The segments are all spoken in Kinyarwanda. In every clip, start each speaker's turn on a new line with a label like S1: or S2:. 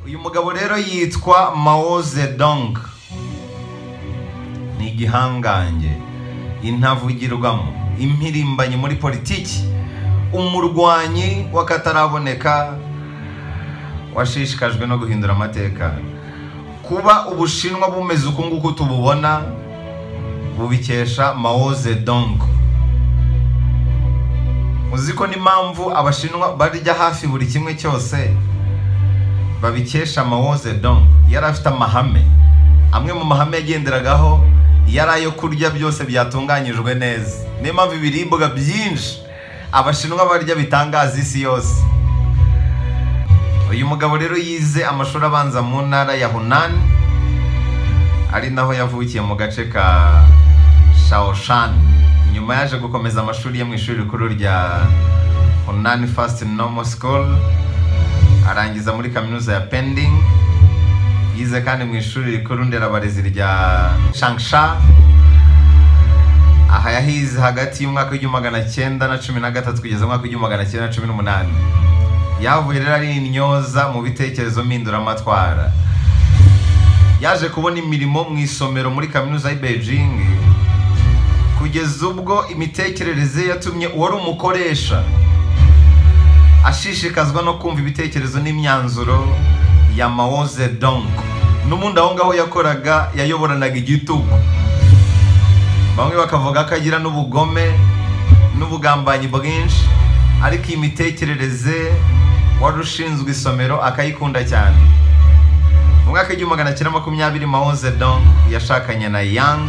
S1: uyu mugabo rero yitwa mao zedong ni igihangange intavugirwamo impirimbanyi muri politiki umurwanyi w'akataraboneka washishikajwe no guhindura amateka kuba ubushinwa bumeze uku nguku tububona bubikesha mao zedong uzi ko n'impamvu abashinwa barya hafi buri kimwe cyose babikesha mao zedong yari afite amahame amwe mu mahame yagenderagaho yari ayo kurya byose byatunganyijwe neza niyo mpamvu ibiribwa byinshi abashinwa barya bitangaza isi yose uyu mugabo rero yize amashuri abanza mu ntara ya hunani ari naho yavukiye mu gace ka shaoshani nyuma yaje gukomeza amashuri ye mu ishuri rikuru rya Hunan First Normal School arangiza muri kaminuza ya Pending yize kandi mu ishuri rikuru nderabarezi rya Changsha aha yahize hagati y'umwaka w'igihumbi magana cyenda na cumi na gatatu kugeza umwaka w'igihumbi magana cyenda na cumi n'umunani yavuye rero ari intyoza mu bitekerezo mpinduramatwara yaje kubona imirimo mu isomero muri kaminuza y'i Beijing kugeza ubwo imitekerereze yatumye uwari umukoresha ashishikazwa no kumva ibitekerezo n'imyanzuro ya Mao Zedong n'ubundi aho ngaho yakoraga yayoboranaga igitugu bamwe bakavuga ko agira n'ubugome n'ubugambanyi bwinshi ariko iyi mitekerereze wari ushinzwe isomero akayikunda cyane mu mwaka w'igihumbi magana cyenda makumyabiri Mao Zedong yashakanye na Yang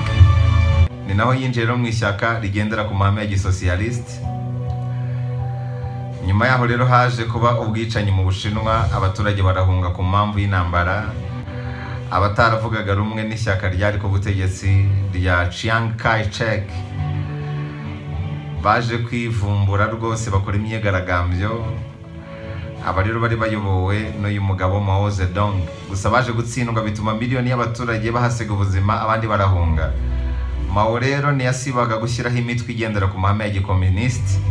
S1: ni naho yinjiye rero mu ishyaka rigendera ku mahame ya gisosiyalisite nyuma yaho rero haje kuba ubwicanyi mu bushinwa abaturage barahunga ku mpamvu y'intambara abataravugaga rumwe n'ishyaka ryari ku butegetsi rya chiang kai shek baje kwivumbura rwose bakora imyigaragambyo aba rero bari bayobowe n'uyu mugabo mao zedong gusa baje gutsindwa bituma miliyoni y'abaturage bahasiga ubuzima abandi barahunga Mao rero ntiyasibaga gushyiraho imitwe igendera ku mahame ya gikominisiti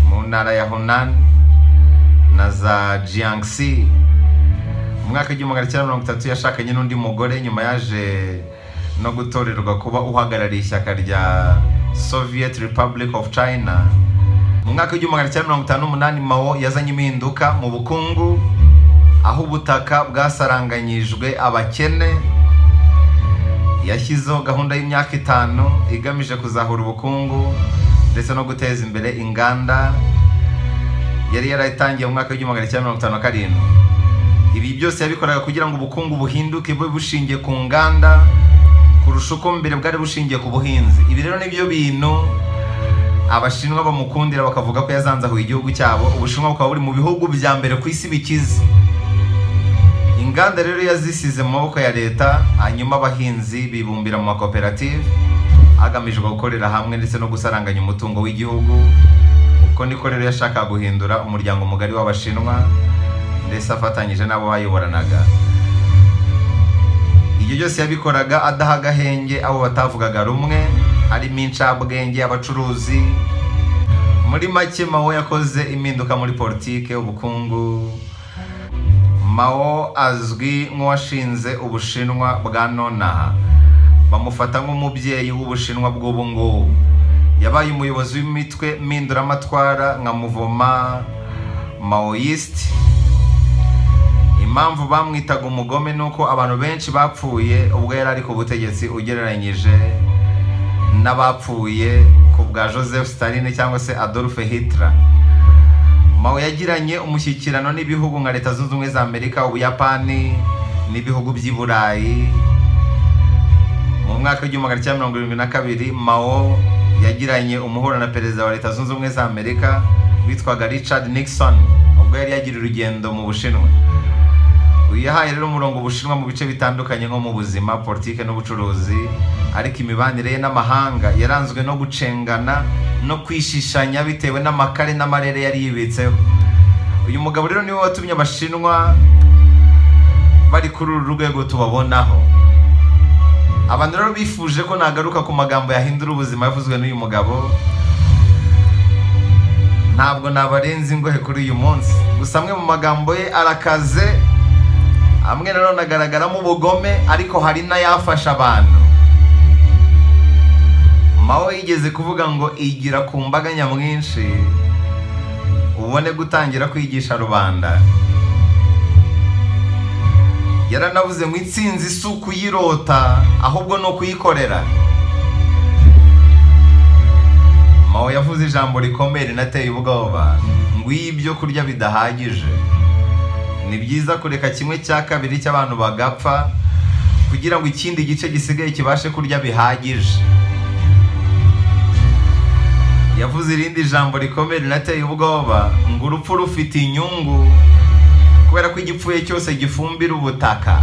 S1: mu ntara ya Hunan na za Jiangxi mu mwaka w'igihumbi magana cyenda mirongo itatu yashakanye n'undi mugore nyuma yaje no gutorerwa kuba uhagarariye ishyaka rya Soviet Republic of China mu mwaka w'igihumbi magana cyenda mirongo itanu n'umunani Mao yazanye impinduka mu bukungu aho ubutaka bwasaranganyijwe abakene yashyizeho gahunda y'imyaka itanu igamije kuzahura ubukungu ndetse no guteza imbere inganda yari yaratangiye mu mwaka w'igihumbi magana cyenda mirongo itanu na karindwi ibi byose yabikoraga kugira ngo ubukungu buhinduke bube bushingiye ku nganda kurusha uko mbere bwari bushingiye ku buhinzi ibi rero nibyo bintu abashinwa bamukundira bakavuga ko yazanzahuye igihugu cyabo ubushinwa bukaba buri mu bihugu bya mbere ku isi bikize inganda rero yazisize mu maboko ya leta hanyuma abahinzi bibumbira mu makoperative hagamijwe gukorera hamwe ndetse no gusaranganya umutungo w'igihugu uko niko rero yashakaga guhindura umuryango mugari w'abashinwa ndetse afatanyije n'abo bayoboranaga ibyo byose yabikoraga adaha agahenge abo batavugaga rumwe harimo incabwenge abacuruzi muri make mawe yakoze impinduka muri politike ubukungu Mao azwi nk'uwashinze ubushinwa bwa nonaha bamufata nk'umubyeyi w'ubushinwa bw'ubu ngubu yabaye umuyobozi w'imitwe mpinduramatwara nka muvoma maoyisite impamvu bamwitaga umugome ni uko abantu benshi bapfuye ubwo yari ari ku butegetsi ugereranyije n'abapfuye ku bwa joseph Stalin cyangwa se adolphe Hitler Mao yagiranye umushyikirano n'ibihugu nka leta zunze ubumwe za amerika ubuyapani n'ibihugu by'i burayi mu mwaka w'igihumbi magana cyenda mirongo irindwi na kabiri Mao yagiranye umuhuro na perezida wa leta zunze ubumwe za amerika witwaga richard nixon ubwo yari yagira urugendo mu bushinwa uyu yahaye rero umurongo ubushinwa mu bice bitandukanye nko mu buzima politiki n'ubucuruzi ariko imibanire ye n'amahanga yaranzwe no gucengana no kwishishanya bitewe n'amakare n'amarere yari yibitseho uyu mugabo rero niwe watumye abashinwa bari kuri uru rwego tubabonaho abantu rero bifuje ko nagaruka ku magambo yahindura ubuzima yavuzwe n'uyu mugabo ntabwo nabarenze ingohe kuri uyu munsi gusa amwe mu magambo ye arakaze hamwe nanone agaragaramo ubugome ariko hari n'ayafasha abantu mawe yigeze kuvuga ngo igira ku mbaga nyamwinshi ubone gutangira kwigisha rubanda yaranavuze ngo intsinzi si ukuyirota ahubwo ni ukuyikorera mawe yavuze ijambo rikomeye rinateye ubwoba ngo iyo ibyo kurya bidahagije ni byiza kureka kimwe cya kabiri cy'abantu bagapfa kugira ngo ikindi gice gisigaye kibashe kurya bihagije yavuze irindi jambo rikomeye rinateye ubwoba ngo urupfu rufite inyungu kubera ko igipfuye cyose gifumbira ubutaka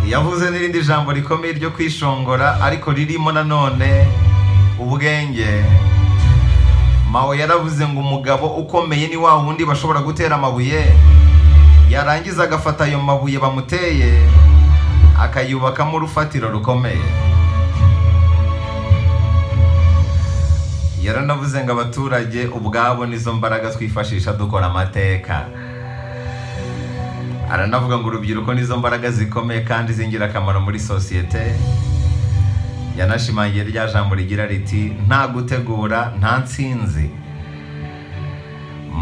S1: yavuze n'irindi jambo rikomeye ryo kwishongora ariko ririmo nanone ubwenge mawe yaravuze ngo umugabo ukomeye ni wa wundi bashobora gutera amabuye yarangiza agafata ayo mabuye bamuteye akayubakamo urufatiro rukomeye yaranavuze ngo abaturage ubwabo nizo mbaraga twifashisha dukora amateka aranavuga ngo urubyiruko nizo mbaraga zikomeye kandi z'ingirakamaro muri sosiyete yanashimangiye rya jambo rigira riti nta gutegura nta nsinzi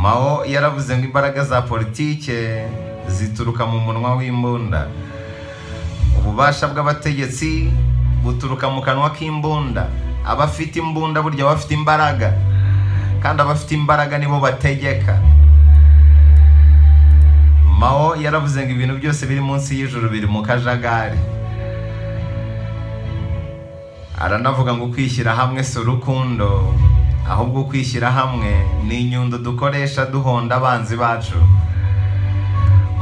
S1: mao yaravuze ngo imbaraga za politike zituruka mu munwa w'imbunda ububasha bw'abategetsi buturuka mu kanwa k'imbunda abafite imbunda burya bafite imbaraga kandi abafite imbaraga nibo bategeka mao yaravuze ngo ibintu byose biri munsi y'ijuru biri mu kajagari aranavuga ngo kwishyira hamwe si urukundo ahubwo kwishyira hamwe ni inyundo dukoresha duhonda abanzi bacu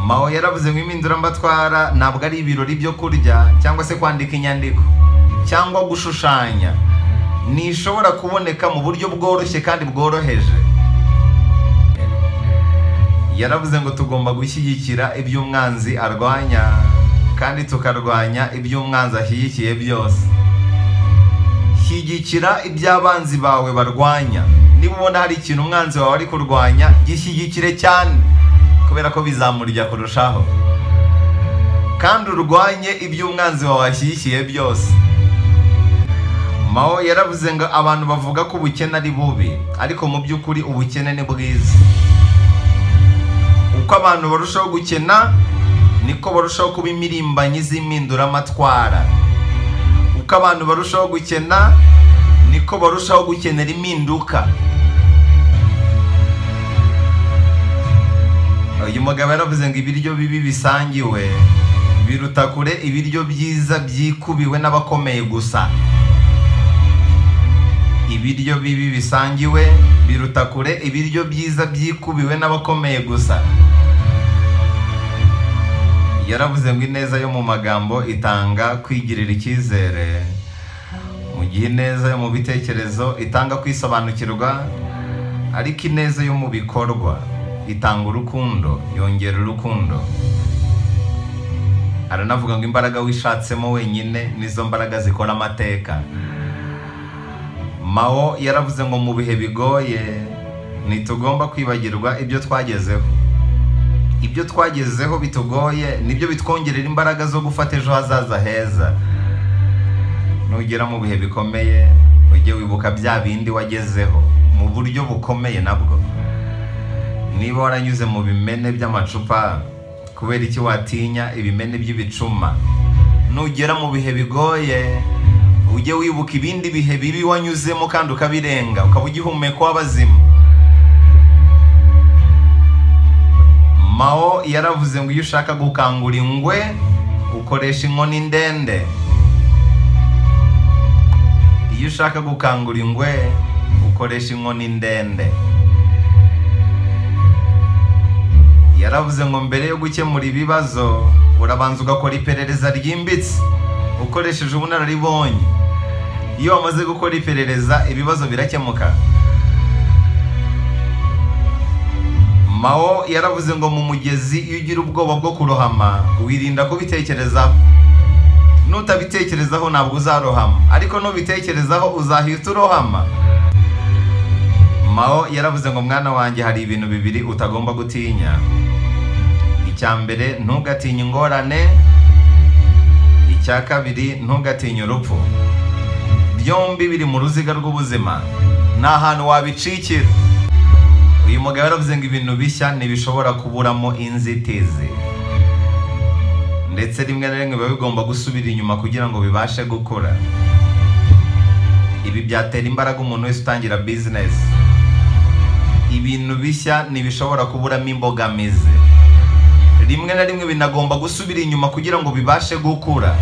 S1: mao yaravuze ngo impinduramba twara ntabwo ari ibirori byo kurya cyangwa se kwandika inyandiko cyangwa gushushanya ntishobora kuboneka mu buryo bworoshye kandi bworoheje yaravuze ngo tugomba gushyigikira ibyo umwanzi arwanya kandi tukarwanya ibyo umwanzi ashyigikiye byose shyigikira ibyo abanzi bawe barwanya niba ubona hari ikintu umwanzi wawe ari kurwanya gishyigikire cyane kubera ko bizamurya kurushaho kandi urwanye ibyo umwanzi wawe washyigikiye byose mao yaravuze ngo abantu bavuga ko ubukene ari bubi ariko mu by'ukuri ubukene ni bwiza uko abantu barushaho gukena niko barushaho kuba imirimbanyi z'impinduramatwara uko abantu barushaho gukena niko barushaho gukenera impinduka uyu mugabo yaravuze ngo ibiryo bibi bisangiwe biruta kure ibiryo byiza byikubiwe n'abakomeye gusa ibiryo bibi bisangiwe biruta kure ibiryo byiza byikubiwe n'abakomeye gusa yaravuze ngo ineza yo mu magambo itanga kwigirira icyizere mu gihe ineza yo mu bitekerezo itanga kwisobanukirwa ariko ineza yo mu bikorwa itanga urukundo yongera urukundo aranavuga ngo imbaraga wishatsemo wenyine nizo mbaraga zikora amateka mao yaravuze ngo mu bihe bigoye ntitugomba kwibagirwa ibyo twagezeho ibyo twagezeho bitugoye nibyo bitwongerera imbaraga zo gufata ejo hazaza heza nugera mu bihe bikomeye ujye wibuka bya bindi wagezeho mu buryo bukomeye nabwo niba waranyuze mu bimene by'amacupa kubera iki watinya ibimene by'ibicuma nugera mu bihe bigoye ujye wibuka ibindi bihe bibi wanyuzemo kandi ukabirenga ukaba ugihumeka w'abazima mao yaravuze ngo iyo ushaka gukangura ingwe ukoresha inkoni ndende iyo ushaka gukangura ingwe ukoresha inkoni ndende yaravuze ngo mbere yo gukemura ibibazo urabanza ugakora iperereza ryimbitse ukoresheje ubunararibonye iyo wamaze gukora iperereza ibibazo birakemuka mao yaravuze ngo mu mugezi iyo ugira ubwoba bwo kurohama wirinda kubitekerezaho nutabitekerezaho ntabwo uzarohama ariko nubitekerezaho uzahita urohama mao yaravuze ngo mwana wanjye hari ibintu bibiri utagomba gutinya icya mbere ntugatinye ingorane icya kabiri ntugatinye urupfu byombi biri mu ruziga rw'ubuzima ni ahantu wabicikira uyu mugabo yaravuze ngo ibintu bishya ntibishobora kuburamo inzitizi ndetse rimwe na rimwe biba bigomba gusubira inyuma kugira ngo bibashe gukura ibi byatera imbaraga umuntu wese utangira bizinesi ibintu bishya ntibishobora kuburamo imbogamizi rimwe na rimwe binagomba gusubira inyuma kugira ngo bibashe gukura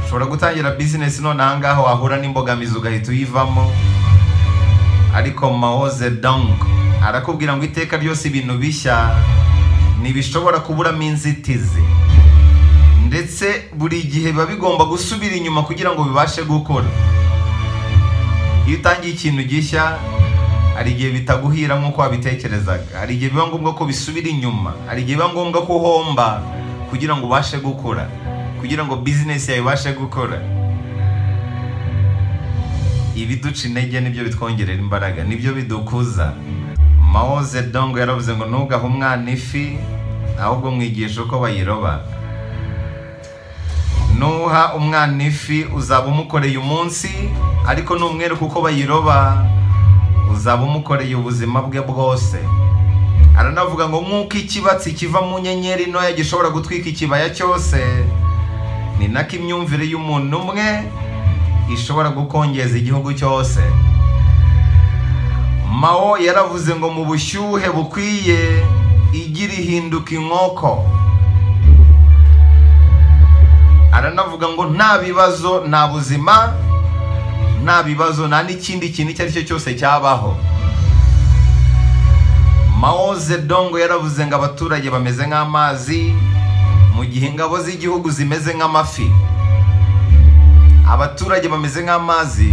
S1: ushobora gutangira bizinesi none ahangaha wahura n'imbogamizi ugahita uyivamo ariko mahoze dong arakubwira ngo iteka ryose ibintu bishya ntibishobora kuburamo inzitizi ndetse buri gihe biba bigomba gusubira inyuma kugira ngo bibashe gukora iyo utangiye ikintu gishya hari igihe bitaguhira nk'uko wabitekerezaga hari igihe biba ngombwa ko bisubira inyuma hari igihe biba ngombwa ko uhomba kugira ngo ubashe gukora kugira ngo bizinesi yawe ibashe gukora ibiduca intege nibyo bitwongerera imbaraga nibyo bidukuza mao zedong yaravuze ngo ntugahe umwana ifi ahubwo mwigisha uko bayiroba nuha umwana ifi uzaba umukoreye umunsi ariko numwereka uko bayiroba uzaba umukoreye ubuzima bwe bwose aranavuga ngo nk'uko ikibatsi kiva mu nyenyeri ntoya gishobora gutwika ikibaya cyose ni nako imyumvire y'umuntu umwe ishobora gukongeza igihugu cyose mao yaravuze ngo mu bushyuhe bukwiye igira ihinduka inkoko aranavuga ngo nta bibazo nta buzima nta bibazo nta n'ikindi kintu icyo ari cyo cyose cyabaho mao zedongo yaravuze ngo abaturage bameze nk'amazi mu gihe ingabo z'igihugu zimeze nk'amafi abaturage bameze nk'amazi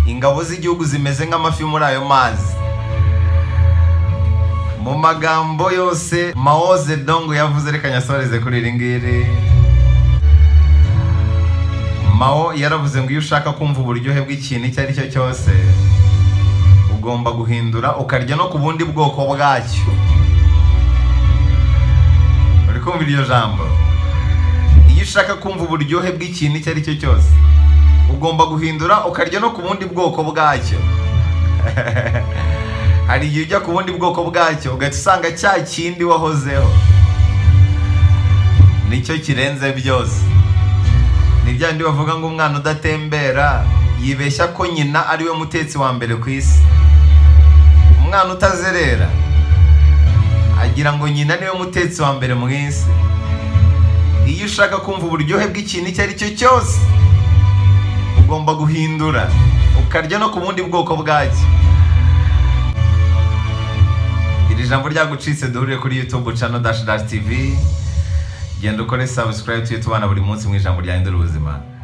S1: ingabo z'igihugu zimeze nk'amafi muri ayo mazi mu magambo yose mao zedong yavuze reka nyasoreze kuri iri ngiri mao yaravuze ngo iyo ushaka kumva uburyohe bw'ikintu icyo ari cyo cyose ugomba guhindura ukarya no ku bundi bwoko bwacyo uri kumva iryo jambo iyo ushaka kumva uburyohe bw'ikintu icyo ari cyo cyose ugomba guhindura ukarya no ku bundi bwoko bwacyo hari igihe ujya ku bundi bwoko bwacyo ugahita usanga cya kindi wahozeho nicyo kirenze byose ni bya bindi bavuga ngo umwana udatembera yibeshya ko nyina ari we mutetsi wa mbere ku isi umwana utazerera agira ngo nyina niwe mutetsi wa mbere mu isi iyo ushaka kumva uburyohe bw'ikintu icyo ari cyo cyose ugomba guhindura ukarya no ku bundi bwoko bwacyo iri jambo ryagucitse duhurire kuri youtube channel dash dash tv genda ukore subscribe tuye tubana buri munsi mu ijambo ryahindura ubuzima